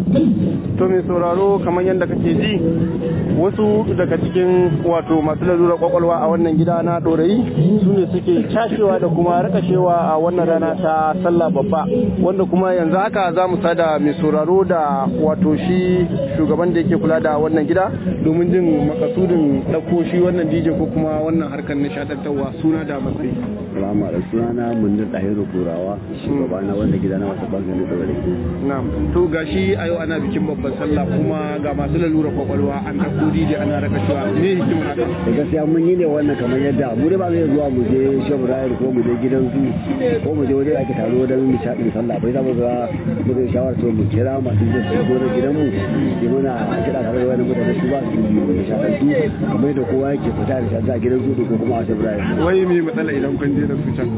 to mai sauraro kamar yadda kake ji wasu daga cikin wato masu lalura kwakwalwa a wannan gida na dorayi su ne suke cashewa da kuma rakashewa a wannan rana ta sallah babba wanda kuma yanzu haka za mu sada mai sauraro da wato shi shugaban da yake kula da wannan gida domin jin makasudin ɗauko shi wannan dj ko kuma wannan harkar nishaɗantarwa suna da matsayi Salamu alaikum sunana Munir Dahiru Kurawa shugaba na wanda gida na wata bangare da wani. na'am to gashi a yau ana bikin babban sallah kuma ga masu lalura kwakwalwa an ɗauko dj ana rakashewa me hikimar haka Da gaskiya mun yi ne wannan kamar yadda mu dai ba zai zuwa mu je Shehu Rayar ko mu je gidan zu ko mu je wajen ake taro don nishaɗin sallah bai za mu ga mu zai shawar cewa mu kira masu je su zo da gidan mu yi mana kiɗa tare da wani mutane su ba su nishaɗantu kamar yadda kowa yake fita da shaɗa a gidan zu ko kuma a Shehu Rayar. wai me matsala idan kun je da su can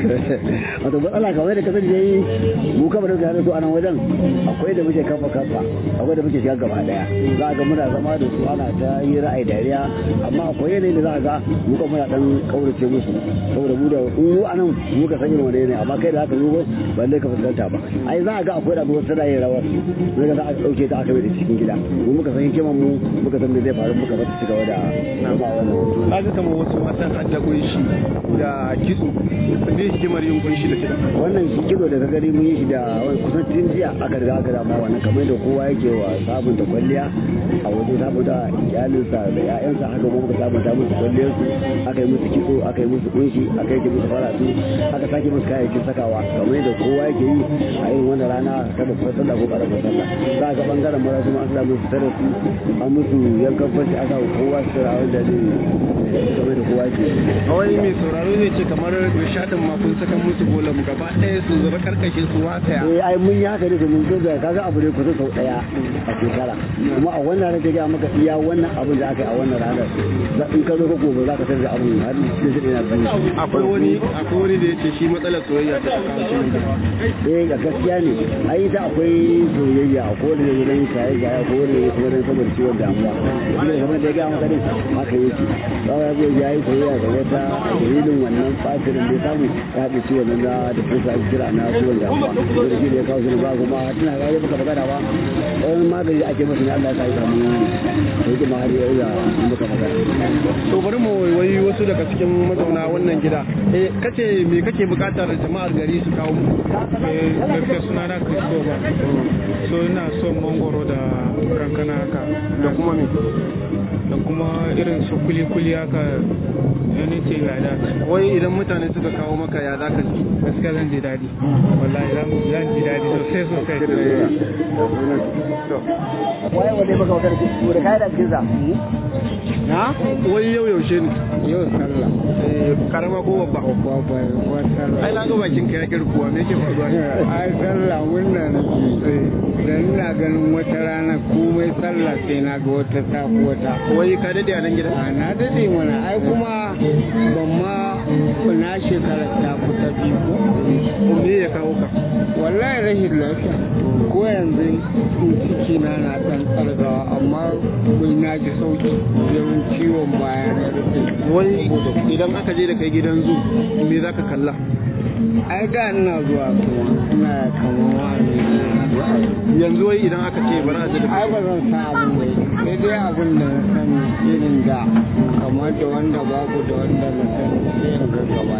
wato matsala kamar da kasar da yi mu kamar da su a nan wajen akwai da muke kafa kafa akwai da muke shiga gaba daya za a ga muna zama da su ana ta yi ra'ayi dariya amma akwai yanayi da za a ga mu kan muna dan kaurace musu saboda mu da mu a nan mu ka san irin wani yanayi amma kai da haka zo ba lai ka fuskanta ba ai za a ga akwai da abubuwan suna yin rawar mu ga za a dauke ta aka bai da cikin gida mu muka san hikiman mu muka san me zai faru muka bata ci gaba da zama wannan kaga kamar wasu matan hadda kunshi da kitso me hikimar yin kunshi da kiɗa wannan shi kido da ka gani mun yi shi da wani kusan tun jiya aka riga aka dama wannan kamar da kowa yake wa sabunta kwalliya a wajen sabunta iyalinsa da ƴaƴansa haka kuma muka sabunta musu kwalliyar su aka yi musu kitso aka yi musu kunshi aka yi musu faratu aka sake musu kayayyakin sakawa kamar da kowa yake yi a irin wannan rana ta babbar sallah ko karamar sallah za a ga bangaren mara kuma an sa musu tarafi an musu yankan fashi aka kowa su tara wanda zai kamar da kowa yake yi wai mai sauraro zai ce kamar nishadin ma kun saka musu bolam gaba ɗaya su zama karkashin su wasaya eh ai mun yi haka ne domin ko da kaga abu ne kusa sau daya a shekara kuma a wannan ranar ga maka iya wannan abin da aka yi a wannan ranar za in ka zo ka gobe za ka san da abin har da shi yana biyu akwai wani akwai wani da yace shi matsalar soyayya ta kawo shi ne eh ga gaskiya ne ai ita akwai soyayya a kowane ne gidan shaye shaye ko wani ne kuma dan saboda ciwon damuwa kuma kamar da ya ga maka din haka yake ba ya zo ya yi soyayya da wata dalilin wannan fasirin da ya samu ya haɗe ciwon nan da da kusa kira na ciwon damuwa da shi ne ya kawo shi ba kuma tana ga ya baka magana ba wani magani ake masa ne Allah ya sa ya samu sauki ma har ya iya muka magana to bari mu wai wasu daga cikin mazauna wannan gida eh kace me kake bukatar jama'ar gari su kawo muku gaskiya suna na Christopher so ina son mangoro da kankana haka da kuma me da kuma irin su kuli-kuli haka anything like that wai idan mutane suka kawo maka ya zaka ji gaskiya zan ji daɗi wallahi zan zan ji daɗi sosai sosai waye wanda ya baka magana ko da kai da cikin sa na wai yau yaushe ne yau sallah eh karama ko babba babba babba sallah ai na ga bakin ka ya kirkuwa me yake faruwa ne ai sallah murna nake dan ina ganin wata rana komai sallah sai na ga wata tafi wata wai ka dade a nan gida a na dade mana ai kuma ban ma na shekara ta kusa biyu ko me ya kawo ka wallahi rashin lafiya ko yanzu in ciki na na dan tsargawa amma bai na ji sauki yawan ciwon baya na rufe wai idan aka je da kai gidan zu me zaka kalla ai da ina zuwa kuma ina kama wani yanzu wai idan aka ce bari a je da ai ba zan sa abin mai sai dai abin da na sani irin da kamar da wanda babu da wanda na sani sai in ga gaba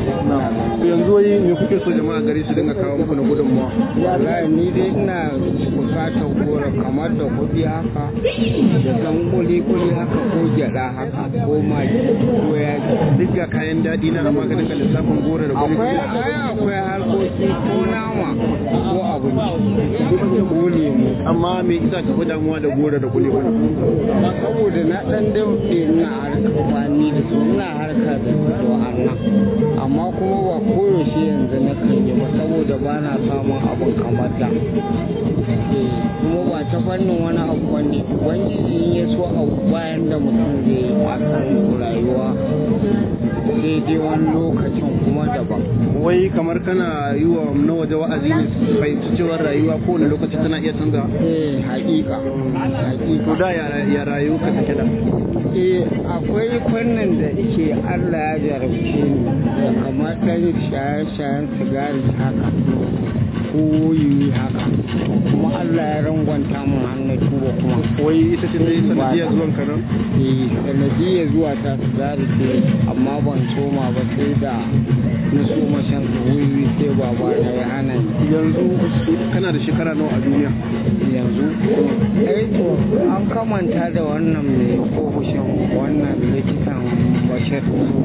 To yanzu wai me kuke so jama'a gari su dinga kawo muku na gudunmawa wallahi ni dai ina bukatar gora kamar da kuɗi haka da ɗan kuli-kuli haka ko gyaɗa haka ko magi ko yaji duk ga kayan daɗi na amma ka dinga lissafin gora da kuɗi akwai ai akwai harkoki ko nama ko abinci ko lemu amma me isa ka fi damuwa da gora da kuɗi kuɗi saboda na ɗan dauɗe ina harka bani da su ina harka da su a nan amma kuma ba koyaushe yanzu na kan yi ba saboda ba na samun abin kamar da Eh, kuma ba ta fannin wani abu wani ubangiji in ya so abu bayan da mutum zai yi a kan rayuwa sai dai wani lokacin kuma daban wai kamar kana yi wa na waje wa'azi ne su fahimci cewa rayuwa kowane lokaci tana iya canza eh haƙiƙa haƙiƙa to da ya ya rayu ka take da eh akwai fannin da ke Allah ya jarabce ni da kamar ɗan shaye-shayen sigari haka ko yi haka kuma Allah ya rangwanta ba kuma wai ita ce dai sanadiyar zuwan ka nan eh sanadiyar zuwa ta su zari ce amma ban soma ba sai da na soma shan wuri sai baba na ya hana ni yanzu kana da shekara nawa a duniya yanzu eh to an kamanta da wannan mai ofishin wannan likitan bashir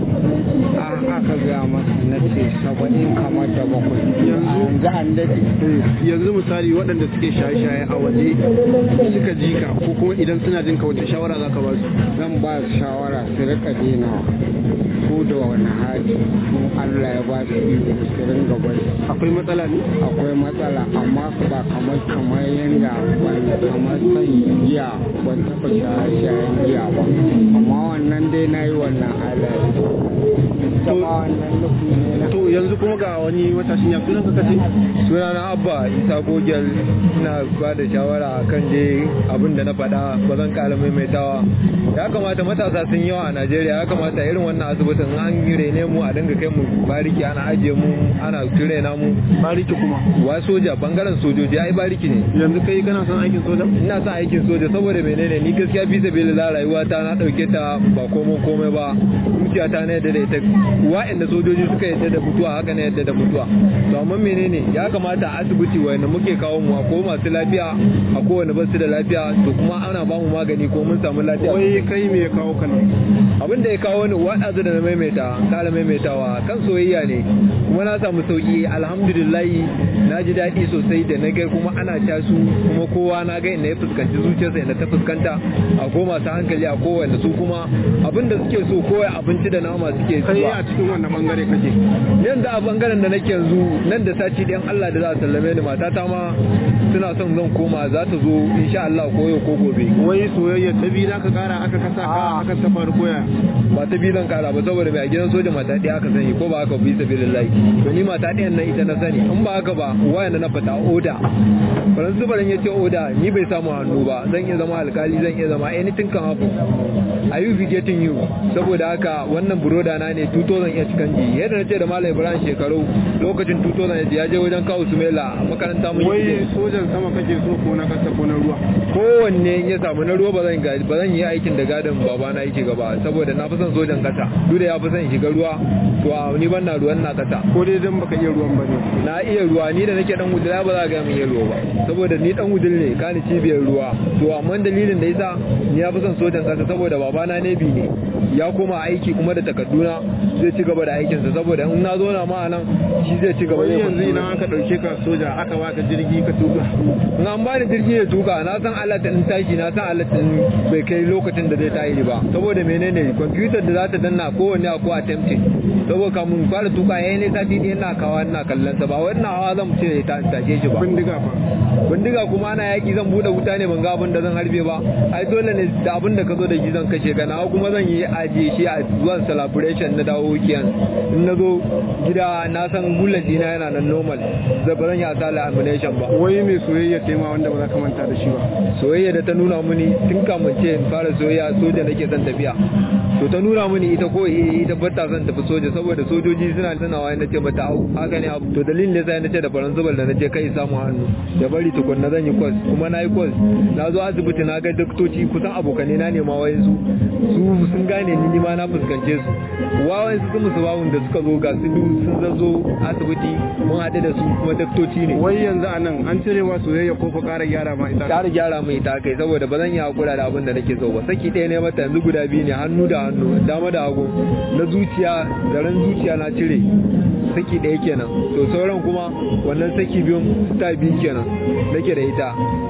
a aka gaya masa na ce saba'in kamar da bakwai a yanzu an daɗe yanzu misali waɗanda suke shaye-shaye a waje suka ji ka ko kuma idan suna jin ka wace shawara za ka ba su zan ba su shawara su rika denawa ko da wani hali in Allah ya ba su iko su ringa bari akwai matsala ne akwai matsala amma ba kamar kamar yadda ban kamar san giya ban taɓa shaye-shayen giya ba amma wannan dai na yi wannan halaye sama wannan nufi ne na to yanzu kuma ga wani matashin ya sunan ka kace sunana abba isa gogel ina ba da shawara kan je abin da na faɗa ba zan ƙara maimaitawa ya kamata matasa sun yawa a najeriya ya kamata irin wannan asibitin an rene mu a dinga kai mu bariki ana ajiye mu ana turena mu bariki kuma wa soja bangaren sojoji ai bariki ne yanzu kai kana son aikin soja ina son aikin soja saboda menene ni gaskiya fi sabilillah rayuwa ta na dauke ta ba komai komai ba zuciya ta na yadda da ita wa'anda sojoji suka yadda da mutuwa haka ne yadda da mutuwa to amma menene ya kamata a asibiti wanda muke kawo mu ko masu lafiya a kowane ba su da lafiya to kuma ana ba mu magani ko mun samu lafiya wai kai me ya kawo ka nan abin da ya kawo ni waɗansu da na maimaita kala maimaitawa kan soyayya ne kuma na samu sauki alhamdulillahi na ji daɗi sosai da na ga kuma ana casu kuma kowa na ga inda ya fuskanci zuciyarsa inda ta fuskanta a ko masu hankali a kowanne su kuma abin da suke so kowai abinci da nama suke kai zuwa a cikin wannan bangare kake nan da a bangaren da nake yanzu nan da sati ɗayan Allah da za a sallame ni matata ma suna son zan koma za ta zo insha Allah ko yau ko gobe wai soyayya ta biyu za ka kara aka kasa ka aka ta faru koya ba ta bi zan kara ba saboda mai a gidan soja mata ɗaya aka sani ko ba haka bi sabilillahi to ni mata ɗayan nan ita na sani in ba haka ba wayan da na fata oda faransu baran ya ce oda ni bai samu hannu ba zan iya zama alkali zan iya zama anything can happen are you getting you saboda haka wannan buroda na ne 2000 ya cikan ji yadda na ce da malam ibrahim shekaru lokacin 2000 ya je wajen kawo sumela a makaranta mun wai yi sojan sama kake so ko na kasa ko na ruwa kowanne in ya samu na ruwa ba zan ga- ba zan yi aikin da gadon babana yake gaba saboda na fi son sojan kasa duk da ya fi son shiga ruwa to a ni ban na ruwan na kasa ko dai dan baka iya ruwan bane na iya ruwa ni da nake dan wudula ba za ga mun iya ruwa ba saboda ni dan wudul ne kani cibiyar ruwa to amma dalilin da yasa ni ya fi son sojan kasa saboda babana ne bi ne ya koma aiki kuma da takarduna zai ci gaba da aikinsa saboda in na zo na ma a nan shi zai ci gaba wai zai yanzu kwanci. idan aka dauke ka soja aka baka jirgi ka tuka in an bani jirgi ya tuka na san alatta in tashi na san alatta in bai kai lokacin da zai tashi ba saboda menene kwamfutar da za ta danna kowanne a ko attempting saboda kamun fara tuka yayin ne sati ɗaya ina kawa ina kallon sa ba wannan hawa zan ce ta tashe shi ba bindiga fa bindiga kuma ana yaki zan bude wuta ne ban ga abin da zan harbe ba ai dole ne da abin da ka zo da shi zan kashe ka na kuma zan yi ajiye shi a zuwan celebration na dawo kiyan in na zo gida na san bullet dina yana nan normal zai ba zan yi asala ammunition ba wai mai soyayya tema wanda ba za ka manta da shi ba soyayya da ta nuna mini tun kamun ce in fara soyayya soja nake son tafiya to ta nuna mini ita ko eh, ita bata son tafi soja saboda sojoji suna tunawa na ce mata au haka ne abu to dalilin da sai na ce da faransa da na ce kai samu hannu da bari tukunna zan yi kwas kuma na yi kwas na zo asibiti na ga doktoci kusan abokane na nema wayan su su sun gane ni ni ma na fuskance su wawan su musu bawun da suka zo ga su duk sun zazzo asibiti mun haɗu da su kuma doktoci ne wai yanzu a nan an cirewa soyayya ko fa ƙara gyara ma ita ƙara gyara mai ta kai saboda ba zan yi hakura da abin da nake so ba saki ɗaya ne mata yanzu guda biyu ne hannu da hannu dama da hagu na zuciya zaren zuciya na cire saki ɗaya kenan to sauran kuma wannan saki biyun ta biyu kenan nake da ita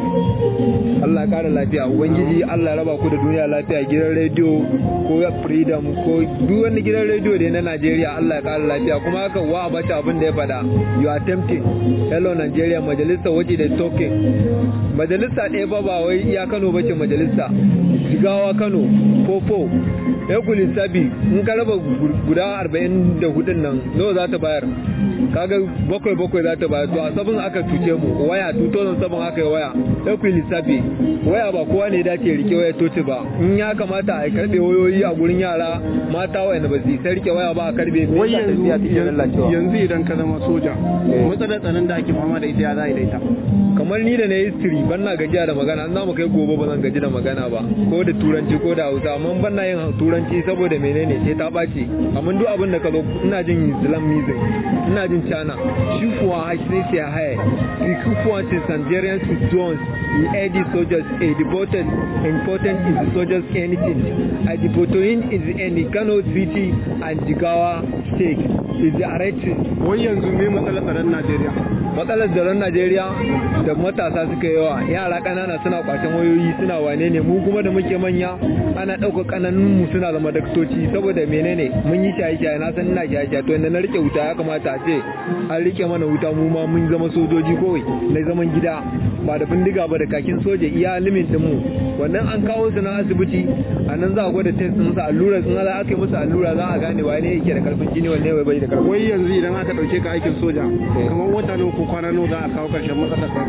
Allah ya ƙara lafiya ubangiji Allah ya raba ku da duniya lafiya gidan rediyo ko freedom ko duk wani gidan rediyo da na Najeriya Allah ya ƙara lafiya kuma haka wa bata abin da ya faɗa you are tempting hello Nigeria majalisa waje da talking majalisa ɗaya ba ba wai iya Kano bace majalisa Jigawa Kano Fofo Ekuli Sabi in ka raba gu- guda arba'in da hudun nan nawa za ta bayar kaga bakwai bakwai za ta bayar to a sabon aka cuce mu waya 2007 aka yi waya sai ku yi lissafi waya ba kowa ne dace rike waya toci ba in ya kamata a karbe wayoyi a gurin yara mata wayanda ba su yi rike waya ba a karbe wai yanzu yanzu idan ka zama soja matsalar tsaron da ake fama da ita ya za a yi da ita kamar ni da na history ban na gajiya da magana an zamu kai gobe ba zan gaji da magana ba ko da turanci ko da hausa amma ban na yin turanci saboda menene sai ta ɓaci amma duk abin da ka zo ina jin islamism ina jin china shi kuwa sai sai haya the kuwa ce nigerian jones the AD soldiers a devoted important is the soldiers anything a devotoin is in Kano city and Jigawa state is the arresting wai yanzu me matsalar tsaron Najeriya matsalar tsaron Najeriya da matasa suka yawa yara kanana suna kwacen wayoyi suna wane ne mu kuma da muke manya ana ɗauka kananun mu suna zama daktoci saboda menene mun yi shaye shaye na san ina shaye shaye to inda na rike wuta ya kamata a ce an rike mana wuta mu ma mun zama sojoji kawai na zaman gida ba da bindiga ba da kakin soja iya limin din mu wannan an kawo su na asibiti a nan za a gwada test din sa allura sun ala aka yi musu allura za a gane wane yake da karfin jini wanne bai da karfin wai yanzu idan aka dauke ka aikin soja kamar wata nawa ko kwana nawa za a kawo karshen matsalar tsaro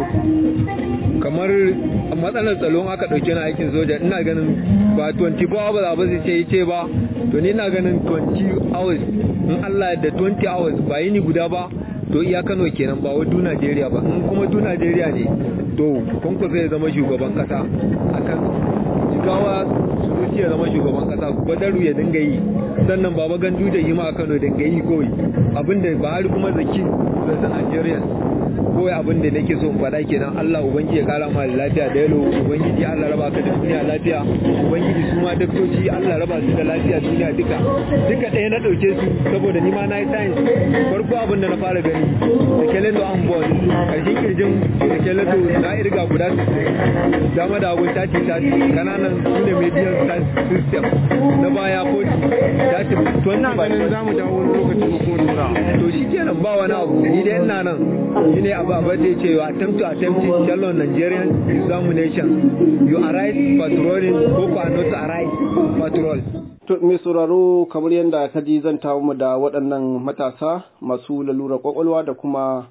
kamar matsalar tsaron aka dauke na aikin soja ina ganin ba 24 hours ba zai ce ce ba to ni ina ganin 20 hours in Allah da 20 hours ba yini guda ba to iya Kano kenan ba wai du Najeriya ba in kuma du Najeriya ne to kunku zai zama shugaban kasa akan jigawa sunusi ya zama shugaban kasa badaru ya dinga yi sannan baba gandu da yi ma a Kano dinga yi kawai abinda ba har kuma zaki da Najeriya kawai abin da nake so in faɗa kenan Allah ubangiji ya kara ma lafiya da yalo ubangiji Allah raba ka da duniya lafiya ubangiji su ma daktoci Allah raba su da lafiya duniya duka duka ɗaya na ɗauke su saboda ni ma na yi science farko abin da na fara gani da kelendo an bon ƙarshen kirjin da kelendo na irga guda dama da hagun tati tati kananan su ne median system na baya 40 tati 20 ina ganin za mu dawo wani lokaci mu kuma tura to shi kenan ba wani abu ni dai ina nan shi ne abu abu da cewa attempt to attempt to tell Nigerian examination you arise patrolling ko ko not arise patrol To mai sauraro kamar yadda ka ji zan tawo mu da waɗannan matasa masu lalura kwakwalwa da kuma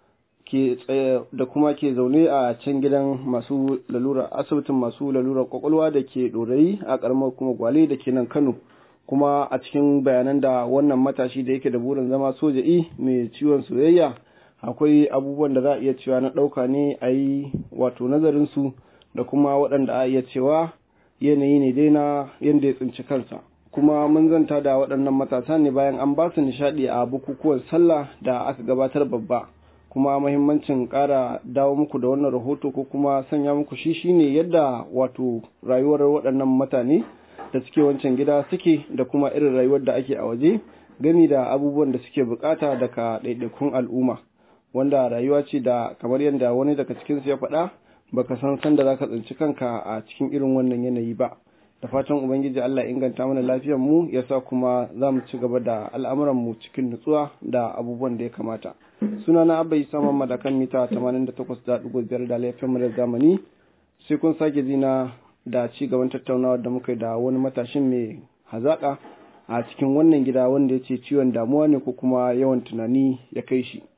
ke tsaye da kuma ke zaune a can gidan masu lalura asibitin masu lalura kwakwalwa da ke ɗorayi a ƙaramar kuma gwale da ke nan Kano. Kuma a cikin bayanan da wannan matashi da yake da burin zama soja'i mai ciwon soyayya akwai abubuwan da za a iya cewa na ɗauka ne a yi wato nazarinsu da kuma waɗanda a iya cewa yanayi ne dai na yadda ya tsinci kansa kuma mun zanta da waɗannan matasa ne bayan an ba su nishaɗi a bukukuwan sallah da aka gabatar babba kuma mahimmancin ƙara dawo muku da wannan rahoto ko kuma sanya muku shi shine yadda wato rayuwar waɗannan mutane da suke wancan gida suke da kuma irin rayuwar da ake a waje gami da abubuwan da suke bukata daga ɗaiɗaikun al'umma wanda rayuwa ce da kamar yadda wani daga cikinsu ya faɗa baka san sanda zaka tsinci kanka a cikin irin wannan yanayi ba da fatan ubangiji Allah inganta mana lafiyar mu yasa kuma za mu ci gaba da al'amuran mu cikin nutsuwa da abubuwan da ya kamata suna na abba isa mamma da kan mita 88.5 da laifin mu da zamani sai kun sake zina da ci gaban tattaunawa da muka yi da wani matashin mai hazaka a cikin wannan gida wanda ya ce ciwon damuwa ne ko kuma yawan tunani ya kai shi